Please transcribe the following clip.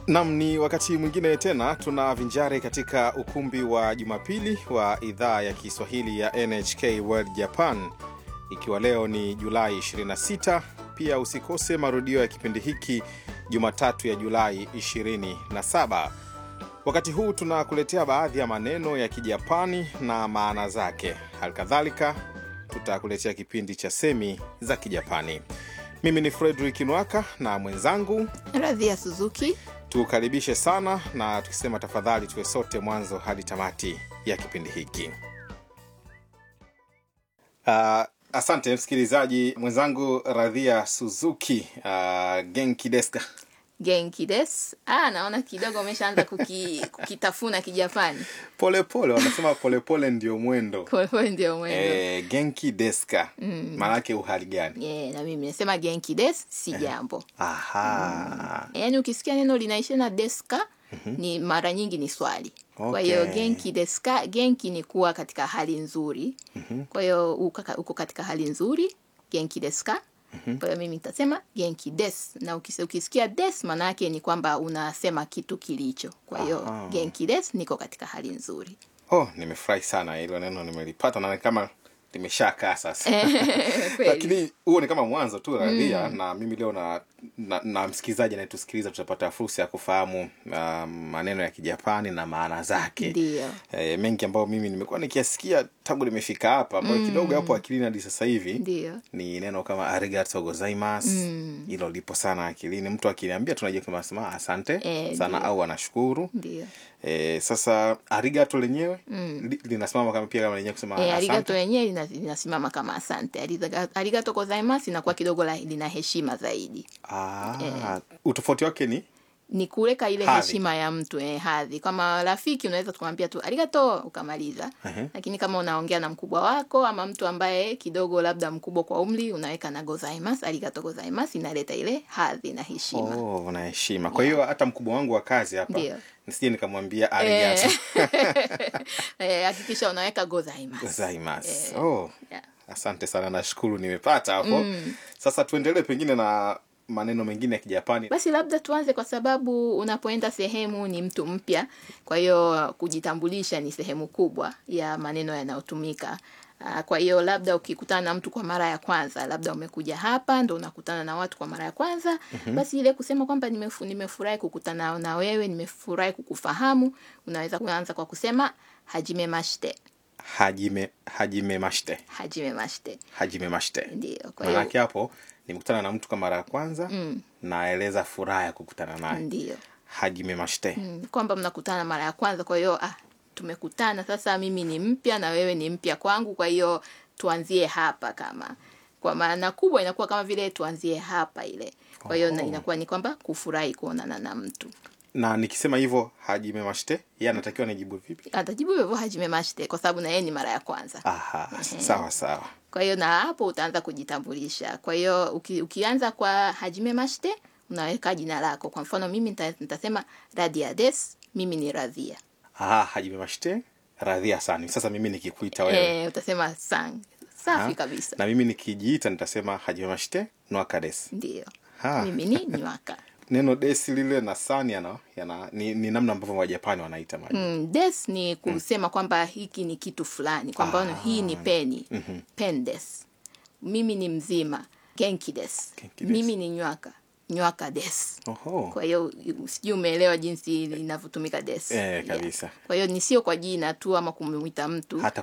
Nam, ni wakati mwingine tena tunavinjari katika ukumbi wa Jumapili wa idhaa ya Kiswahili ya NHK World Japan, ikiwa leo ni Julai 26. Pia usikose marudio ya kipindi hiki Jumatatu ya Julai 27. Wakati huu tunakuletea baadhi ya maneno ya Kijapani na maana zake. Halikadhalika tutakuletea kipindi cha semi za Kijapani. Mimi ni Fredrik Nwaka na mwenzangu Radhia Suzuki. tukaribishe sana na tukisema tafadhali tuwe sote mwanzo hadi tamati ya kipindi hiki. Uh, asante msikilizaji mwenzangu Radhia Suzuki. Uh, genki deska Genki des. Ah, naona kidogo umeshaanza kuki, kukitafuna Kijapani. polepole, wanasema polepole ndio mwendo. Kwa hiyo ndio mwendo. Eh, genki deska maanake uhali gani? Yeah, na mimi nasema genki des si jambo. Aha. Yaani ukisikia neno linaisha na deska ni mara nyingi ni swali. Kwa hiyo Okay. genki deska, genki ni kuwa katika hali nzuri. Kwa hiyo uko ka- uko katika hali nzuri, genki deska. Kwa hiyo mimi nitasema genki des, na ukis- ukisikia des maana yake ni kwamba unasema kitu kilicho. Kwa hiyo Aha. genki des, niko katika hali nzuri. Oh, nimefurahi sana hilo neno nimelipata na ni kama limeshakaa sasa. Kweli. lakini huo ni kama mwanzo tu radhia na mimi leo na, na, na msikilizaji anayetusikiliza tutapata fursa ya kufahamu uh, maneno ya kijapani na maana zake Ndio. e, mengi ambayo mimi nimekuwa nikiasikia tangu nimefika hapa ambayo kidogo hapo akilini hadi sasa hivi Ndio. ni neno kama arigato gozaimasu hilo lipo sana akilini mtu akiniambia tunajua kama nasema asante Eh, sana ndio. au anashukuru Ndio. e, sasa arigato lenyewe li, linasimama kama pia kama lenyewe kusema E, asante arigato yenyewe lina- linasimama kama asante. Ariga- Arigato gozaimasu inakuwa kidogo la, lina heshima zaidi. Ah, utofauti wake ni Ni kuweka ile Hadhi. heshima ya mtu eh, hadhi. Kama rafiki unaweza tukamwambia tu arigato ukamaliza. Ehe. Lakini kama unaongea na mkubwa wako ama mtu ambaye kidogo labda mkubwa kwa umri unaweka na gozaimasu, arigato gozaimasu inaleta ile hadhi na heshima. oh, na heshima kwa hiyo hata mkubwa wangu wa kazi hapa Ndio. nisije nikamwambia arigato Eh, hakikisha unaweka gozaimasu. gozaimasu oh, Yeah. asante sana nashukuru nimepata hapo sasa tuendelee pengine na maneno mengine ya kijapani Basi labda tuanze kwa sababu unapoenda sehemu ni mtu mpya, kwa hiyo kujitambulisha ni sehemu kubwa ya maneno yanayotumika. Ah, Kwa hiyo labda ukikutana na mtu kwa mara ya kwanza, labda umekuja hapa ndo unakutana na watu kwa mara ya kwanza, basi ile kusema kwamba nimefu, nimefurahi kukutana na wewe, nimefurahi kukufahamu, unaweza kuanza kwa kusema hajime mashite. hajime hajime mashite Hajime mashite. まして Ndio. Kwa hiyo maanake hapo nimekutana na mtu kwa mara ya kwanza naeleza furaha ya kukutana naye ndio. hajime mashite Mm, kwamba mnakutana mara ya kwanza kwa hiyo ah, tumekutana sasa mimi ni mpya na wewe ni mpya kwangu kwa hiyo tuanzie hapa kama kwa maana kubwa inakuwa kama vile tuanzie hapa ile kwa hiyo na Oh. inakuwa ni kwamba kufurahi kuonana na mtu na nikisema hivyo hajime mashite yeye anatakiwa nijibu vipi atajibu hivyo hajime mashite kwa sababu na yeye ni mara ya kwanza aha sawa sawa kwa hiyo na hapo utaanza kujitambulisha kwa hiyo uki, ukianza kwa hajime mashite unaweka jina lako kwa mfano mimi nita- nitasema radia des mimi ni radhia aha hajime mashite radhia sana sasa mimi nikikuita wewe eh, utasema sang safi Ha? kabisa na mimi nikijiita nitasema hajime mashite nwaka des ndio Ha. mimi ni nywaka neno desi lile na san yana, yana ni, ni namna ambavyo wajapani wanaita maji mm, des ni kusema kwamba hiki ni kitu fulani kwa mfano hii ni peni pen des mimi ni mzima genki des Genki des. mimi ni nywaka nywaka des oho kwa hiyo sijui umeelewa jinsi linavyotumika des Eh, kabisa. kwa hiyo ni sio kwa jina tu ama kumwita mtu hata